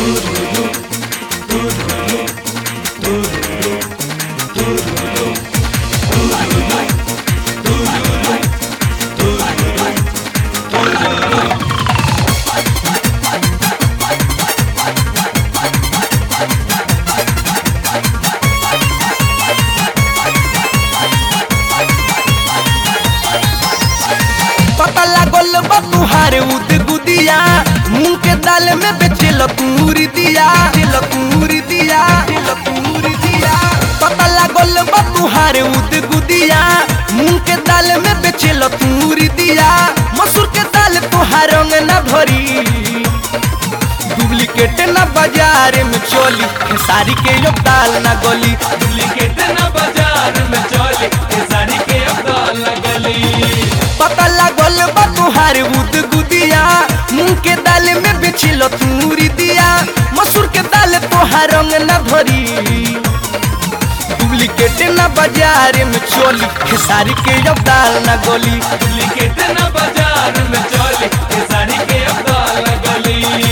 पता लागल बा तुहारे उद गुदिया मुंह के दाल में बेचे लतूर दिया लतूर दिया लतूर दिया पता लागल बा तुहारे उद गुदिया मुंह के दाल में बेचे लतूर दिया मसूर के दाल तुहार रंग न भरी डुप्लीकेट न बाजार में चोली खेसारी के यो दाल न गोली डुप्लीकेट न बाजार में चले खेसारी के अब्दाल लगली पता लागल बा तुहार उद गुदिया मुंह के दाल में बेचिल तूरी दिया मसूर के दाल तोहार रंग न भरी डुप्लीकेट न बाजार में चोली खेसारी के जब दाल न गोली डुप्लीकेट न बाजार में चले खेसारी के अब्दाल लगली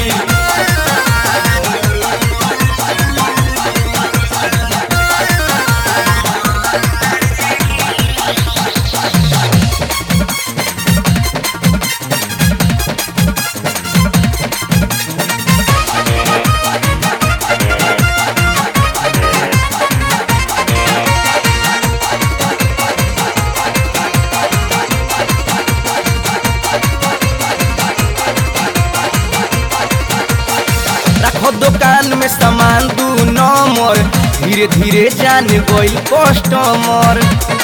रखो दुकान में सामान दू नंबर धीरे धीरे जान गइल कस्टमर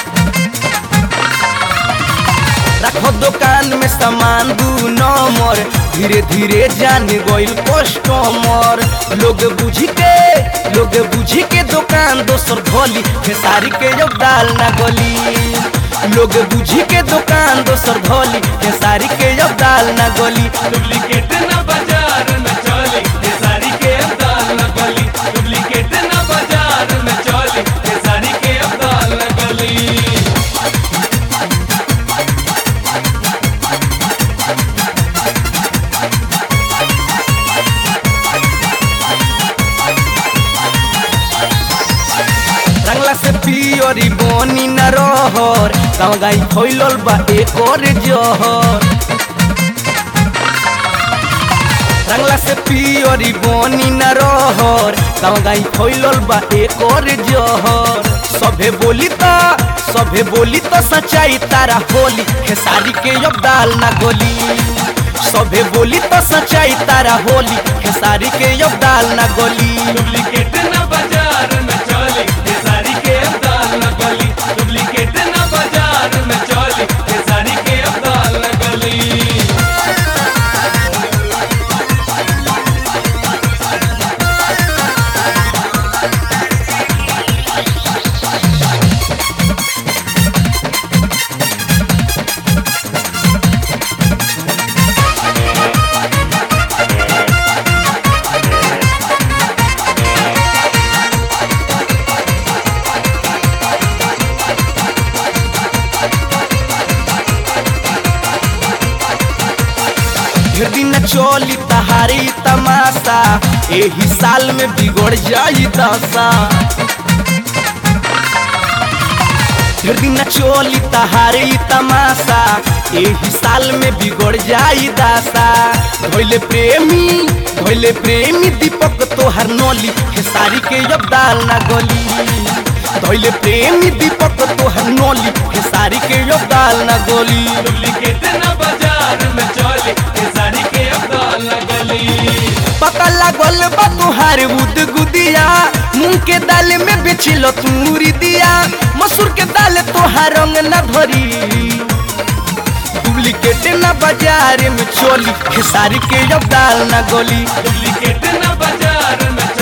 रखो दुकान में सामान दू नंबर धीरे धीरे जान गइल कस्टमर लोग बुझी के लोग बुझी के दुकान दोसर धोली खेसारी के जब दाल ना गली लोग बुझी के दुकान दोसर धोली खेसारी के जब दाल ना गली डुप्लीकेट न बाजार में चले खेसारी के अब्दाल लगली डुप्लीकेट न बाजार में चले खेसारी के अब्दाल लगली रंगला से पियरी बनी न रहर गाँव गाई फैलल बा एक और जहर रंगला से पियरी बनी न रहर गाँव गाई फैलल बा एक और जहर सभे बोली त सभे बोली त सच्चाई तारा होली खेसारी के अब दाल ना गोली सभे बोली त सच्चाई तारा होली खेसारी के अब दाल ना गोली डुप्लीकेट न बाजार में चले खेसारी के अब्दाल लगली डुप्लीकेट न बाजार में चले खेसारी के अब्दाल लगली ढेर दिन चोली तहारी तमाशा एही साल में बिगड़ जाई दशा ढेर दिन चोली तहारी तमाशा एही साल में बिगड़ जाई दशा धोइले प्रेमी धोइले प्रेमी दीपक तोहर नोली खेसारी के जब दाल ना गोली धोइले प्रेमी दीपक तोहर नोली खेसारी के जब दाल ना गोली डुप्लीकेट न बाजार में चले खेसारी के अब्दाल लगली पता लागल बा तुहार उद गुदिया मूंग के दाल में बेचिल तूरी दिया मसूर के दाल तोहार रंग न भरी डुप्लीकेट न बाजार में चोली खेसारी के जब दाल न गोली डुप्लीकेट न बाजार में